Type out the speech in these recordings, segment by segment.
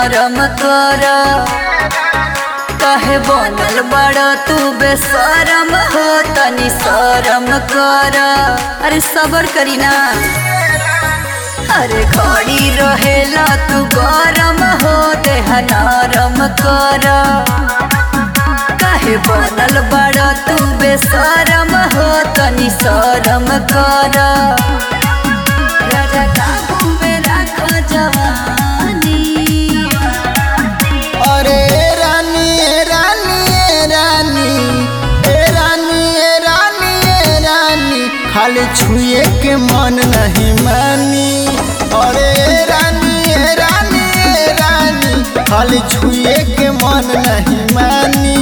नरम कर कहे बनल बड़ तू बेसरम हो तनी शरम कर अरे सबर करी ना अरे घड़ी रहेला तू गरम हो देह नरम कर काहे बनल बड़ तू बेसरम हो तनी शरम कर राजा काबू में राख जवानी अरे रानी ए रानी ए रानी ए रानी ए रानी ए रानी खाली छुए के मन नहीं मानी अरे ए रानी ए रानी ए रानी खाली छुए के मन नहीं मानी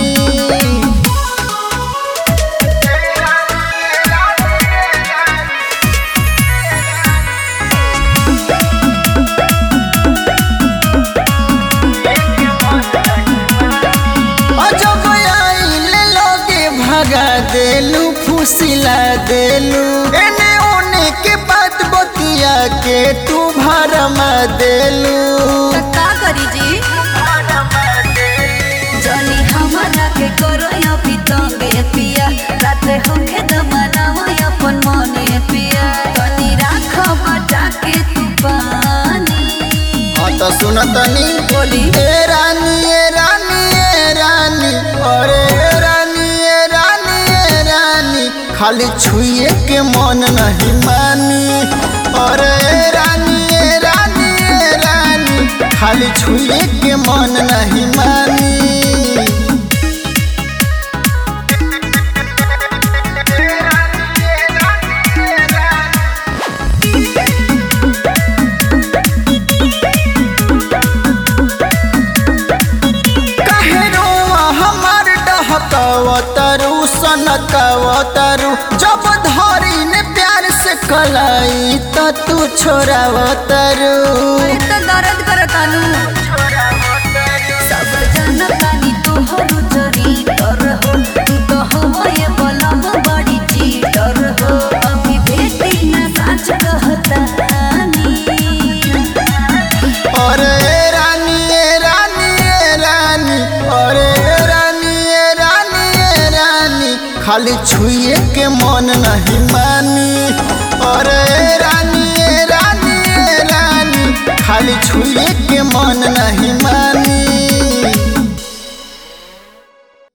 अजब आइल लोगे भगा देलू फुसिला देलू एने ओने के बात बतिया के तू भरमा देलू त का करी जी जनी हमरा के करो या पितंगे पिया राते होके दमनाओ अपन मने पिया तनी राख बटा के तू पानी हाँ तो सुन तनी बोली ए रानी ए रानी ए रानी अरे ए रानी ए रानी ए रानी खाली छुए के मन नहीं मानी अरे ए रानी ए रानी ए रानी खाली छुए के मन नहीं मानी काहे रोआ हमार डहकवतरू सनकवतरू जब धरी ने प्यार से कलाई त तू छोड़ावतरू अरे त दर्द करतानु सब जनतानी तोहर चरी तर हो तू तो हवे बलम बड़ी चीटर हो अभी बेटी ना सच कहतानी अरे ए रानी ए रानी ए रानी अरे ए रानी ए रानी ए रानी खाली छुए के मन नहीं मानी अरे ए रानी ए रानी ए रानी खाली छुए के मन नहीं